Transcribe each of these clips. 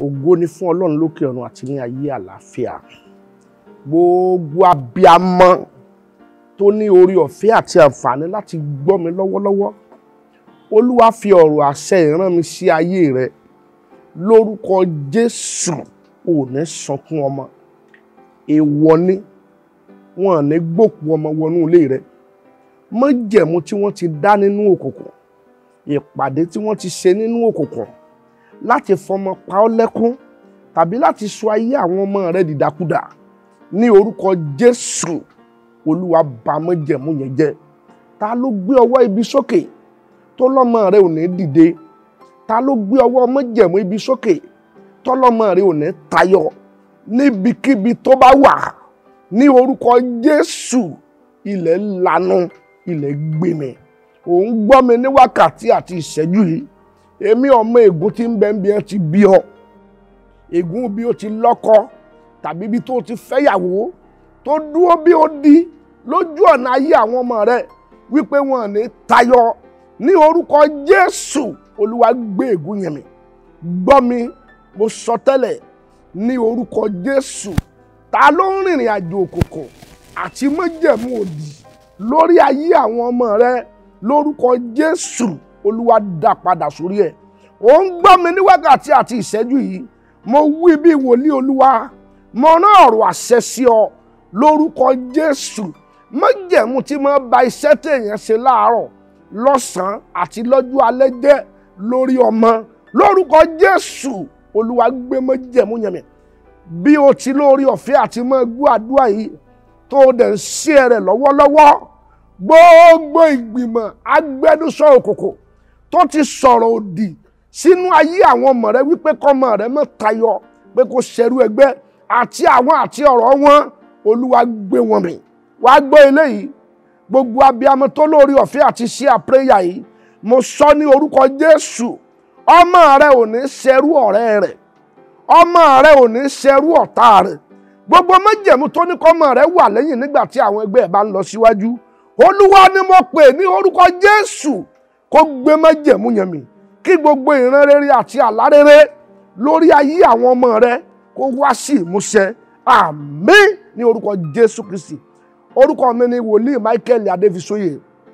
ògo ni fún ọlọ́run lókè ọ̀run àti ní ayé àlàáfíà gbogbo abiamọ tó ní orí ọ̀fẹ́ àti àǹfààní láti gbọ́ mi lọ́wọ́lọ́wọ́ olúwa fi ọ̀rọ̀ àṣẹ ìran mi sí ayé rẹ lórúkọ jésù ò ní sọkún ọmọ èèwọ̀ ni wọn ò ní gbòkú ọmọ wọnú ilé rẹ májẹ̀mú tí wọ́n ti dá nínú òkùnkùn ìpàdé tí wọ́n ti ṣe nínú òkùnkùn láti fọmọ pa ọ́ lẹ́kún tàbí láti sọ ayé àwọn ọmọ rẹ dìdàkudà ní orúkọ jésù olúwa bà májẹ̀mú yẹn jẹ́ ta ló gbé ọwọ́ ibi sókè tó lọ́mọ rẹ ò ní dìde ta ló gbé ọwọ́ májẹ̀mú ibi sókè tọ́lọ́mọ rẹ ò ní tayọ níbikíbi tó bá wà ní orúkọ jésù ilẹ̀ lanu ilẹ̀ gbèmí òun gbọ́ mi ní wákàtí àti ìṣẹ́jú yìí èmi ọmọ ègún tí ń bẹ ń bí ẹ ti bí ọ ègún bí ó ti lọ́kọ tàbí bí tó ti fẹ́yàwó tó dúró bí ó di lójú ọ̀nà ayé àwọn ọmọ rẹ wípé wọn ní tayọ ní orúkọ jésù olúwa gbé ègún yẹn mi gbọ́ mi mo sọ tẹ́lẹ̀ ní orúkọ jésù ta ló ń rìnrìn àjò òkùnkùn àti májẹ̀mú òdì lórí ayé àwọn ọmọ rẹ lórúkọ jésù olúwa dá padà sórí ẹ̀ ò ń gbọ́ mi ní wákàtí àti ìṣẹ́jú yìí mo wí bí wòlíì olúwa mo rán ọ̀rọ̀ àṣẹ sí ọ lórúkọ jésù májẹ̀mú tí mo ba iṣẹ́ téèyàn ṣe láàárọ̀ lọ́sàn-án àti lọ́jọ́ alẹ́ jẹ́ lórí ọmọ lórúkọ jésù olúwa gbé májẹ̀mú yẹn mi bí o ti lórí ọ̀fẹ́ àti mọ́ gbọ́ àdúrà yìí tó o dẹ̀ ń ṣe rẹ̀ lọ́wọ́lọ́wọ́ gbogbo ìgbìmọ̀ agbẹnusọ òkùnkùn tó ti sọ̀rọ̀ òdì sínú ayé àwọn ọmọ rẹ wípé kọ́mọ rẹ mọ́ tayọ pé kó ṣerú ẹgbẹ́ àti àwọn àti ọ̀rọ̀ wọn olúwa gbé wọn mì wàá gbọ́ eléyìí gbogbo abiyamọ tó lórí ọ̀fẹ́ àti ṣe àpéyà yìí mo sọ ní orúkọ jésù ọmọ rẹ ò ní ṣerú ọ̀rẹ́ rẹ̀ ọmọ rẹ ò ní ṣerú ọ̀tá rẹ̀ gbogbo májẹ̀mú tó ní kọ́mọ rẹ wà lẹ́yìn nígbà tí àwọn ẹgbẹ́ ẹ̀ bá ń lọ síwájú olúwa ni mo pè ní orúkọ jésù kó gbé májẹ̀mú yẹn mì kí gbogbo ìran rere àti àlá rere lórí ayé àwọn ọmọ rẹ kó wá sí ìmúṣẹ àmín ní orúkọ jésù kristi orúkọ mi ni wòlíì michael adéfisóyè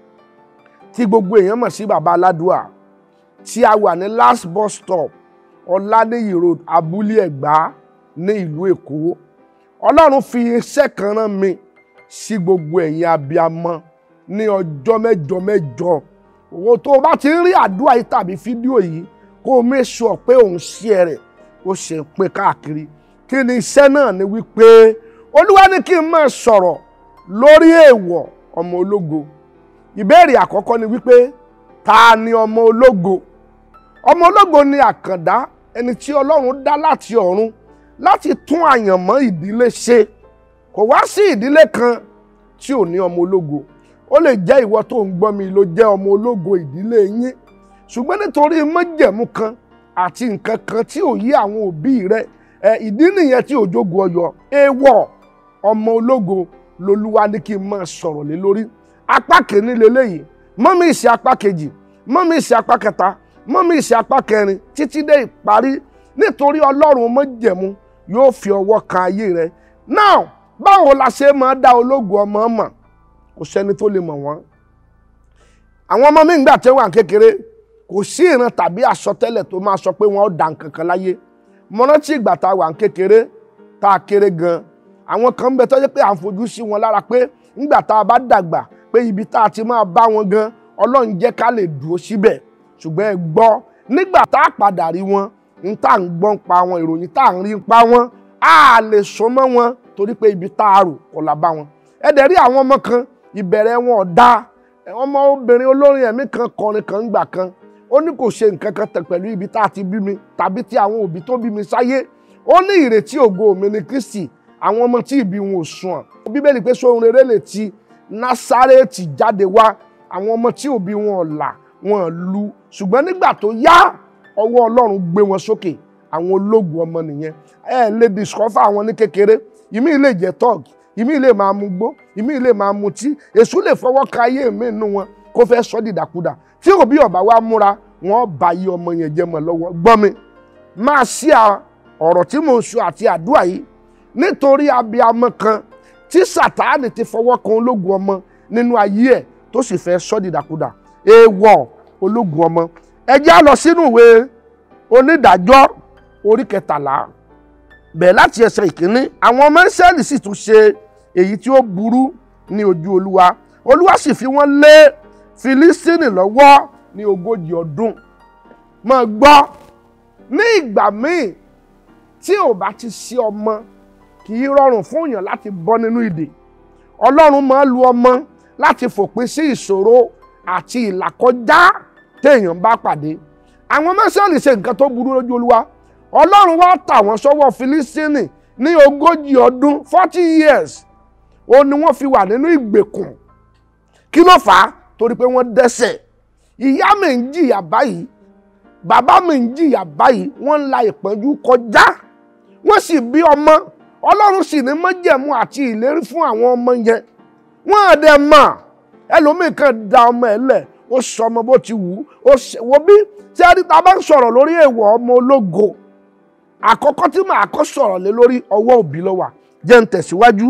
tí gbogbo èèyàn mọ̀ sí baba aládùá tí a wà ní last bus stop ọ̀lànìyí road abúlé ẹ̀gbá ní ìlú èkó ọlọ́run fi iṣẹ́ kan rán mi sí gbogbo ẹ̀yin abiyamọ ní ọjọ́ mẹ́jọ mẹ́jọ owó tó o bá ti ń rí àdúrà yìí tàbí fídíò yìí kó o make sure pé òun share rẹ̀ ó ṣe ń pín káàkiri kí ni iṣẹ́ náà ni wípé olúwa ní kí n máa sọ̀rọ̀ lórí èèwọ̀ ọmọ ológo ìbéèrè àkọ́kọ́ ni wípé ta ni ọmọ ológo ọmọ ológo ni àkàndá ẹni tí ọlọ́run dá láti ọ̀run láti tún àyànmọ́ ìdílé ṣe kò wá sí ìdílé kan tí ò ní ọmọ ológo ó lè jẹ́ ìwọ tó ń gbọ́ mi ló jẹ́ ọmọ ológo ìdílé yín ṣùgbọ́n nítorí májẹ̀mú kan àti nǹkan kan tí ò yí àwọn òbí rẹ ẹ ìdí nìyẹn tí òjògo ọyọ èèwọ̀ ọmọ ológo lolúwa ní kí n máa sọ̀rọ̀ lé lórí apá kìíní leléyìí mọ́mí ìṣe apá kejì mọ́mí ìṣe apá kẹta mọ́mí ìṣe apá kẹrin títí dé ìparí nítorí ọlọ́run májẹ̀mú yóò fi ọwọ́ kan ayé rẹ now báwo la ṣe máa dá ológo ọmọ mọ̀ kò sẹ́ni tó lè mọ̀ wọ́n àwọn ọmọ mi ń gbà tẹ́ wà kékeré kò sí ìran tàbí àsọtẹ́lẹ̀ tó máa sọ pé wọ́n ó dà nǹkan kan láyé mo rántí ìgbà tá a wà kékeré tá a kéré gan àwọn kan ń bẹ tó jẹ́ pé à ń fojú sí wọn lára pé nígbà tá a bá dàgbà pé ibi tá a ti máa bá wọn gan ọlọ́run jẹ́ ká lè dúró síbẹ̀ ṣùgbọ́n ẹ gbọ́ nígbà tá a padà rí wọn n tá à ń gbọ́n pa wọn ìròyìn tá à ń rí pa wọn á lè so mọ́ wọn torí pé ibi tá a rò kò là bá wọn ẹ dẹ̀ rí àwọn ọmọ kan ìbẹ̀rẹ̀ wọn ò dáa ọmọ obìnrin olórin ẹ̀mí kan kọrin kan gbà kan ó ní kò ṣe nǹkan kan tẹ̀ pẹ̀lú ibi tá a ti bí mi tàbí tí àwọn òbí tó bí mi sáyé ó ní ìrètí ògo mi ní Kristi àwọn ọmọ tí ìbí wọn ò sùn ọ̀ bíbélì pé sóhun rere lè ti Násárẹ́tì jáde wá àwọn ọmọ tí òbí wọn ò là wọn ò lu ṣùgbọ́n nígbà tó yá ọwọ́ Ọlọ́run gbé wọn sókè àwọn ológun ọmọ nìyẹn ẹ lè discover àwọn ní kékeré ìmí lè jẹ́ tọ́ọ̀gì ìmí lè máa mu gbó ìmí lè máa mutí èṣù lè fọwọ́ ka ayé mi nínú wọn kó fẹ́ sọ dìdàkudà tí òbí ọba wa múra wọn bá yí ọmọ yẹn jẹ mọ́ lọ́wọ́ gbọ́ mi máa ṣí à ọ̀rọ̀ tí mò ń sọ àti àdúrà yìí nítorí abiyamọ kan tí sàtáànì ti fọwọ́ kan ológun ọmọ nínú ayé ẹ̀ tó sì fẹ́ sọ́ dìdàkudà èèwọ̀ ológun ọmọ ẹ já lọ sínú ìwé onídàájọ́ orí kẹtàlá bẹ̀ẹ̀ láti ẹsẹ̀ ìkíní àwọn ọmọ Ísírẹ́lì sì tún ṣe èyí tí ó burú ní ojú olúwa olúwa sì fi wọ́n lé Fílístínì lọ́wọ́ ní ogójì ọdún máa gbọ́ ní ìgbà míì tí ò bá ti ṣe ọmọ kì í rọrùn fún èèyàn láti bọ́ nínú ìdè ọlọ́run máa lu ọmọ láti fòpin sí ìṣòro àti ìlàkọjá téèyàn bá pàdé àwọn mẹ́sàn-án lè ṣe nǹkan tó burú lójú olúwa ọlọ́run wá tà wọ́n sọ́wọ́ Fílístínì ní ogójì ọdún forty years ó ní wọ́n fi wà nínú ìgbèkùn kí ló fà á torí pé wọ́n dẹ́ṣẹ̀ ìyá mi ń jìyà báyìí bàbá mi ń jìyà báyìí wọ́n ń la ìpọ́njú kọjá wọ́n sì bí ọmọ ọlọ́run sì ní májẹ̀mú àti ìlérí fún àwọn ọmọ yẹn wọ́n á dẹ̀ mọ̀ ẹlòmíì kan da ọmọ ẹ̀ lẹ̀ ó sọ ọmọ bó ti wù ú ó ṣe wo bí tí a rí ta bá ń sọ̀rọ̀ lórí èèwọ̀ ọmọ ológo àkọ́kọ́ tí màá kọ́ sọ̀rọ̀ lé lórí ọwọ́ òbí ló wà jẹ́ ń tẹ̀síwájú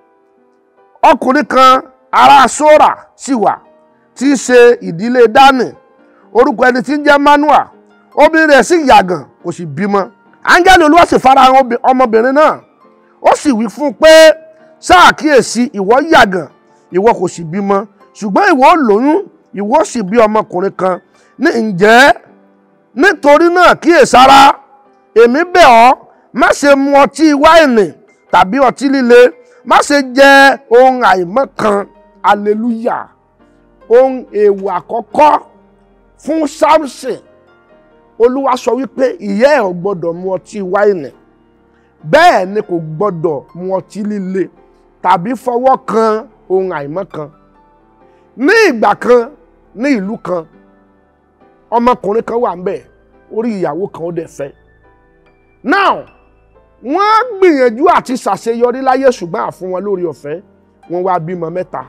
ọkùnrin kan ará sora sì wà tí í ṣe ìdílé dánì orúkọ ẹni tí ń jẹ́ manua obìnrin rẹ̀ sì yàgàn kò sì bímọ áńgẹ́lì olúwa sì farahàn obi- ọmọbìnrin náà ó sì wí fún un pé ṣàkíyèsí ìwọ yàgàn ìwọ kò sì bímọ ṣùgbọ́n ìwọ ó lóyún ìwọ ó sì bí ọmọkùnrin kan ní ǹjẹ́ nítorí náà kíyèsára èmi bẹ̀ ọ́ má ṣe mu ọtí wáìnì tàbí ọtí líle má ṣe jẹ ohun àìmọ́ kan hallelujah ohun èèwọ̀ àkọ́kọ́ fún Samson olúwa sọ wípé ìyá ẹ̀ ò gbọ́dọ̀ mu ọtí wáìnì bẹ́ẹ̀ ni kò gbọ́dọ̀ mu ọtí líle tàbí fọwọ́ kan ohun àìmọ́ kan ní ìgbà kan ní ìlú kan ọmọkùnrin kan wà ń bẹ̀ orí ìyàwó kan ó dẹ̀ fẹ́ now wọ́n gbìyànjú àti ṣàṣeyọrí láyé ṣùgbọ́n àfún wọn lórí ọ̀fẹ́ wọ́n wá bímọ mẹ́ta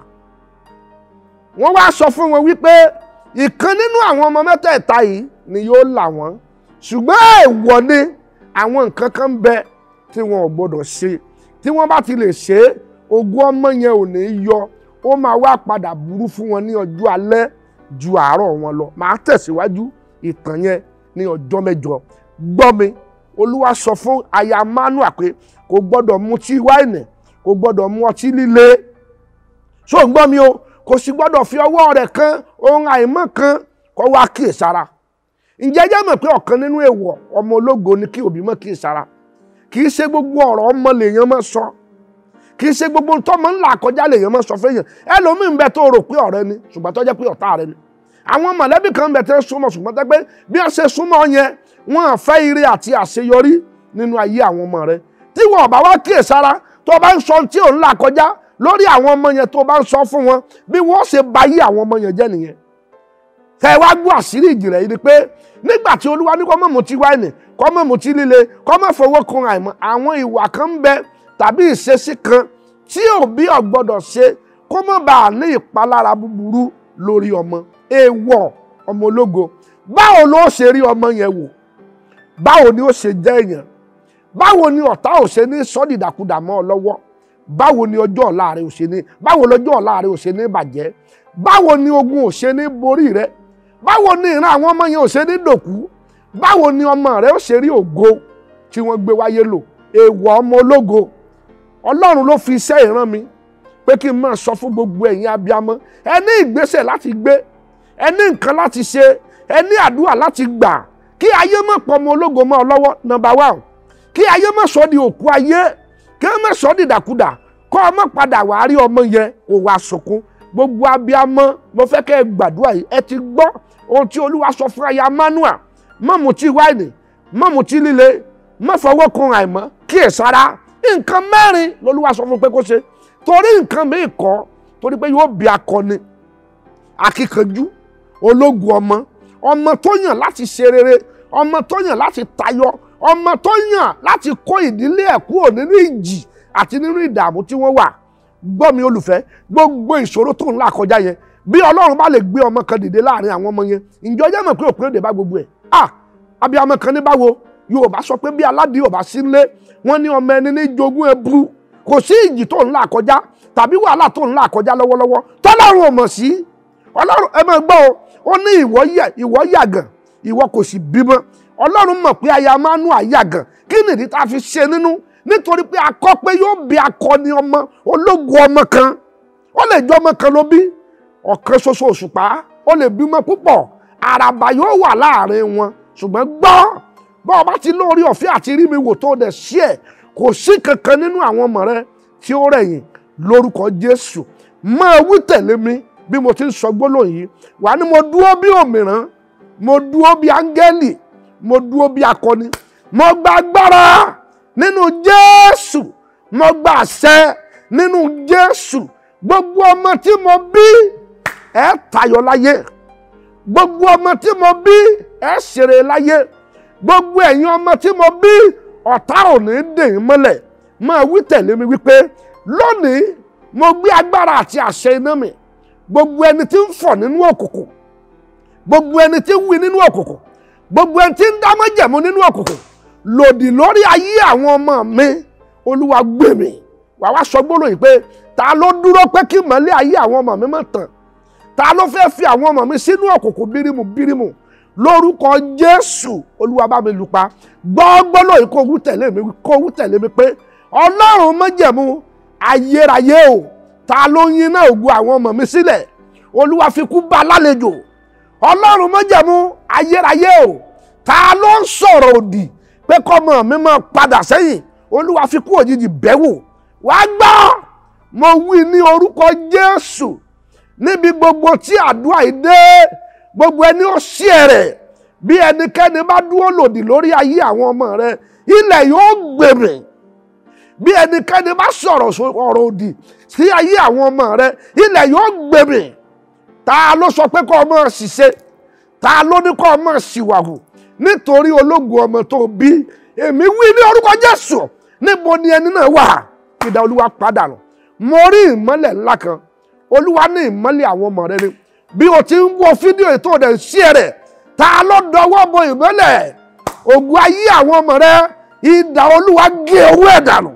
wọ́n wá sọ fún wọn wípé ìkan nínú àwọn ọmọ mẹ́tẹ̀ẹ̀ta yìí ni yóò là wọ́n ṣùgbọ́n èèwọ̀ ni àwọn nǹkan kan ń bẹ tí wọn ò gbọdọ̀ ṣe tí wọ́n bá ti lè ṣe é ogún ọmọ yẹn ò ní yọ ó máa wá padà burú fún wọn ní ọjọ́ alẹ́ ju àárọ̀ wọn lọ màá tẹ̀síwájú ìtàn yẹn ní ọjọ́ mẹ́jọ gbọ́ mi olúwa sọ fún aya manua pé kò gbọ́dọ̀ mutí wáìnì kò gbọ́dọ̀ mu ọtí líle ṣó ń gbọ́ mi o kò sì gbọ́dọ̀ fi ọwọ́ rẹ̀ kan ohun àìmọ́ kan kó wá kíyèsára ǹjẹ́ jẹ́ mọ̀ pé ọ̀kan nínú èèwọ̀ ọmọ ológo ni kí òbí mọ̀ kíyèsára kì í ṣe gbogbo ọ̀rọ̀ ọmọ lèèyàn máa sọ kì í ṣe gbogbo tọ́mọ ńlá kọjá lèèyàn máa sọ fẹ́yàn ẹlòmíín bẹ tó rò pé ọ̀rẹ́ ni ṣùgbọ́n tó jẹ́ pé ọ̀tá rẹ ni àwọn mọ̀lẹ́bí kan bẹ tẹ́ súnmọ́ ṣùgbọ́n tẹ́ pé bí wọ́n ṣe súnmọ́ yẹn wọ́n á fẹ́ ire àti àṣeyọrí nínú ayé àwọn ọmọ rẹ tí wọn ò bá wá kíyèsára tó bá ń sọ tí ò ń là kọjá lórí àwọn ọmọ yẹn tó bá ń sọ fún wọn bí wọ́n ṣe ba ayé àwọn ọmọ yẹn jẹ́ nìyẹn tẹ wá gbọ́ àṣírí ìjìnlẹ̀ yìí ni pé nígbà tí olúwa ní kó má mutí wáìnì kó má mutí líle kó má fọwọ́ kan àìmọ́ àwọn ìwà kan ń bẹ tàbí ìṣesí kan tí òbí ò gbọ́dọ̀ ṣe kó má bàa ní ìpalára búburú lórí ọmọ èèwọ̀ ọmọ ológo báwo ló ṣe rí ọmọ yẹn wò báwo ni ó ṣe jẹ́ èèyàn báwo ni ọ̀tá ò ṣe ní sọ́dìdàkudà mọ́ ọ lọ́wọ́ báwo ni ọjọ́ ọ̀la rẹ ò ṣe ní báwo lọ́jọ́ ọ̀la rẹ ò ṣe ní bàjẹ́ báwo ni ogun ò ṣe ní borí rẹ báwo ni ìran àwọn ọmọ yẹn ò ṣe ní dòkú báwo ni ọmọ rẹ ó ṣe rí ògo tí wọ́n gbé wáyé lò èèwọ̀ ọmọ ológo ọlọ́run ló fi iṣẹ́ ìran mi pé kí n máa sọ fún gbogbo ẹ̀yin abiyamọ ẹ ní ìgbésẹ̀ láti gbé ẹ ní nǹkan láti ṣe ẹ ní àdúrà láti gbà kí ayé má pọ̀ ọmọ ológo mọ́ ọ lọ́wọ́ number one kí ayé má sọ di òkú ayé kí ẹ má sọ di dàkudà kọ́ ọmọ padà wàá rí ọmọ yẹn kó wá sunkún gbogbo abiyamọ mo fẹ́ kẹ́ ẹ gbàdúrà yìí ẹ ti gbọ́ ohun tí olúwa sọ fún aya manua má mutí wáìnì má mutí líle má fọwọ́ kun àìmọ́ kíyèsára nǹkan mẹ́rin lolúwa sọ fún pé kó ṣe torí nǹkan mi kọ́ torí pé yóò bí akọni akíkanjú ológun ọmọ ọmọ tó yàn láti ṣe rere ọmọ tó yàn láti tayọ ọmọ tó yàn láti kó ìdílé ẹ̀ kúrò nínú ìjì àti nínú ìdààmú tí wọ́n wà gbọ́ mi olùfẹ́ gbogbo ìṣòro tó ń là kọjá yẹn bí ọlọ́run bá lè gbé ọmọ kan dìde láàrin àwọn ọmọ yẹn ǹjọ́ jẹ́ mọ̀ pé òpin òde bá gbogbo ẹ̀ ah abiyamọ kan ní báwo yorùbá sọ pé bí aládìí ò bá sí nílé wọ́n ní ọmọ ẹni ní jogún ẹbú kò sí ìjì tó ń là kọjá tàbí wàhálà tó ń là kọjá lọ́wọ́lọ́wọ́ tọ́lọ́run ò mọ̀ sí ọlọ́run ẹ máa gbọ́ o ó ní ìwọ yẹ ìwọ yàgàn ìwọ kò sì bímọ ọlọ́run mọ̀ pé aya máa nú àyàgàn kí nìdí tá a fi ṣe nínú nítorí pé akọ pé yóò bí akọni ọmọ ológun ọmọ kan ó lè jọ ọmọ kan ló bí ọ̀kan ṣoṣo òṣùpá ó lè bímọ púpọ̀ àràbà yóò wà láàrin wọn ṣùgbọ́n gbọ́ bọ́ ọ bá ti lórí ọ̀fẹ́ àti rí mi wò tó dẹ̀ sí ẹ̀ kò sí kankan nínú àwọn ọmọ rẹ tí ó rẹ̀yìn lórúkọ Jésù máa wí tẹ̀lé mi bí mo ti ń sọ gbólóhùn yìí wà ní mo dúró bí òmìrán mo dúró bí áńgẹ́lì mo dúró bí akọni mo gba agbára nínú Jésù mo gba àṣẹ nínú Jésù gbogbo ọmọ tí mo bí ẹ tayọ láyé gbogbo ọmọ tí mo bí ẹ ṣeré láyé gbogbo ẹ̀yin ọmọ tí mo bí ọ̀tá ò ní dè yín mọ́lẹ̀ máa wí tẹ̀lé mi wípé lónìí mo gbé agbára àti àṣẹ iná mi gbogbo ẹni tí ń fọ̀ nínú òkùnkùn gbogbo ẹni tí ń wí nínú òkùnkùn gbogbo ẹni tí ń dá májẹ̀mú nínú òkùnkùn lòdì lórí ayé àwọn ọmọ mi olúwa gbè mí wàá wá sọ gbólóhùn pé ta ló dúró pé kí mọ́lẹ̀ ayé àwọn ọmọ mi má tàn ta ló fẹ́ fi àwọn ọmọ mi sínú òkùnkùn bírímù bírímù lórúkọ jésù olúwa bá mi lùpa gbọ́ gbólóhùn kó wú tẹ̀lé mi kó wú tẹ̀lé mi pé ọlọ́run májẹ̀mú ayérayé o ta ló ń yiná ògùn àwọn ọmọ mi sílẹ̀ olúwa fi kú bá lálejò ọlọ́run májẹ̀mú ayérayé o ta ló ń sọ̀rọ̀ òdì pé kọ́mọ mi máa padà sẹ́yìn olúwa fi kú òjijì bẹ́wò wàá gbọ́ mo wí ní orúkọ jésù níbi gbogbo tí àdúrà yìí dé gbogbo ẹni ó ṣí ẹ̀rẹ̀ bí ẹnikẹ́ni bá dúró lòdì lórí ayé àwọn ọmọ rẹ ilẹ̀ yóò gbèrè bí ẹnikẹ́ni bá sọ̀rọ̀ ọ̀rọ̀ òdì sí ayé àwọn ọmọ rẹ ilẹ̀ yóò gbèrè ta ló sọ pé kọ́ ọmọ ṣìṣe ta ló ní kọ́ ọmọ ṣìwàhù nítorí ológun ọmọ tó bí èmi wí ní orúkọ Jésù níbo ni ẹni náà wà ìdá olúwa padà nù mo rí ìmọ́lẹ̀ ńlá kan olúwa ní ìmọ́lẹ̀ àwọn ọmọ rẹ ni bí o ti ń wo fídíò ètò rẹ̀ sí rẹ̀ ta ló dọwọ́ bo ìmọ́lẹ̀ ògùn ayé àwọn ọmọ rẹ ìdá olúwa gé owó ẹ̀ dànù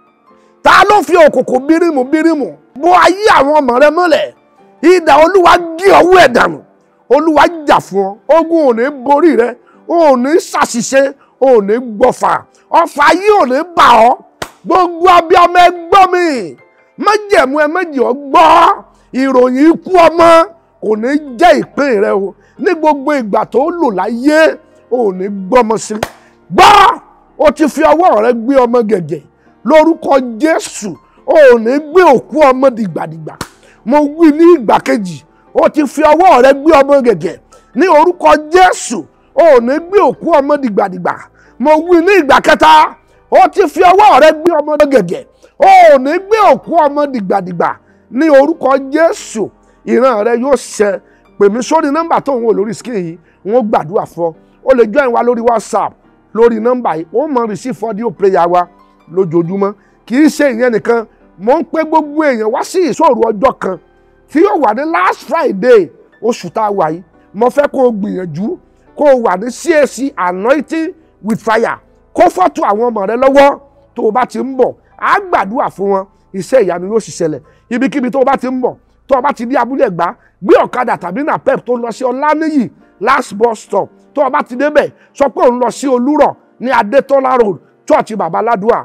ta ló fi òkùnkùn bírímù bírímù bo ayé àwọn ọmọ rẹ mọ́lẹ̀ ìdá olúwa gé owó ẹ̀ dànù olúwa jà fún ọ ogun ò ní borí rẹ ò ní ṣàṣìṣe ò ní gbọfà ọfà yìí ò ní bà ọ́ gbogbo abiyamọ ẹgbọ́ mi májẹ̀mú ẹ méjì ọ gbọ́ ìròyìn ikú ọmọ kò ní jẹ́ ìpín rẹ o ní gbogbo ìgbà tó lò láyé ò ní gbọ́mọ sí gbọ́ o ti fi ọwọ́ rẹ gbé ọmọ gẹ̀gẹ̀ lórúkọ Jésù ò ní gbé òkú ọmọ dìgbàdìgbà mo wí ní ìgbà kejì o ti fi ọwọ́ rẹ gbé ọmọ gẹ̀gẹ̀ ní orúkọ Jésù ò ní gbé òkú ọmọ dìgbàdìgbà mo wí ní ìgbà kẹta o ti fi ọwọ́ rẹ gbé ọmọ gẹ̀gẹ̀ o ò ní gbé òkú ọmọ dìgbàdìgbà ní orúkọ Jésù ìran rẹ yóò ṣẹ pè mí sórí nọ́mbà tó ń wò lórí skin yìí wọ́n gbàdúrà fún ọ o lè join wa lórí WhatsApp lórí nọ́mbà yìí ó mọ receive audio prayer wa lójoojúmọ́ kì í ṣe ìyẹn nìkan mo ń pè gbogbo èèyàn wá sí ìṣòro ọjọ́ kan tí yóò wà ní last Friday oṣù tá a wà yìí mo fẹ́ kó o gbìyànjú kó o wà ní CAC anointing with fire kó fọ́tò àwọn ọmọ rẹ lọ́wọ́ tó o bá ti ń bọ̀ á gbàdúrà fún wọn iṣẹ́ ìyanu yóò sì ṣẹlẹ̀ ibikíbi tó o bá ti ń bọ̀ tó o bá ti dé abúlé ẹ̀gbá gbé ọ̀kadà tàbí napep tó lọ sí ọláníyì last bus stop tó o bá ti débẹ̀ sọ pé òun lọ sí olúrọ̀ ní adétọ́lá road church babaládùá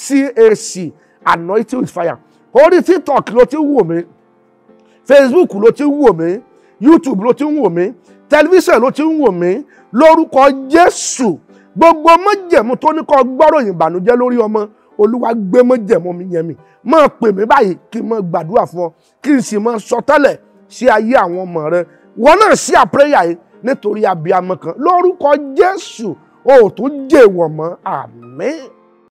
cac anointing with fire orí tiktok ló ti ń wò mí facebook ló ti ń wò mí youtube ló ti ń wò mí tẹlifíṣàn ló ti ń wò mí lórúkọ jésù gbogbo májẹ̀mú tó ní kó gbọ́ròyìn ìbànújẹ́ lórí ọmọ olúwa gbé májẹ̀mú mi yẹn mi máa pè mí báyìí kí n máa gbàdúrà fún ọ kí n sì máa sọ tẹ́lẹ̀ sí ayé àwọn ọmọ rẹ wọn náà sí àpẹrẹyà yìí nítorí abiyamọ kan lórúkọ jésù o ò tún jẹ́ ìwọ̀n mọ́ àmín.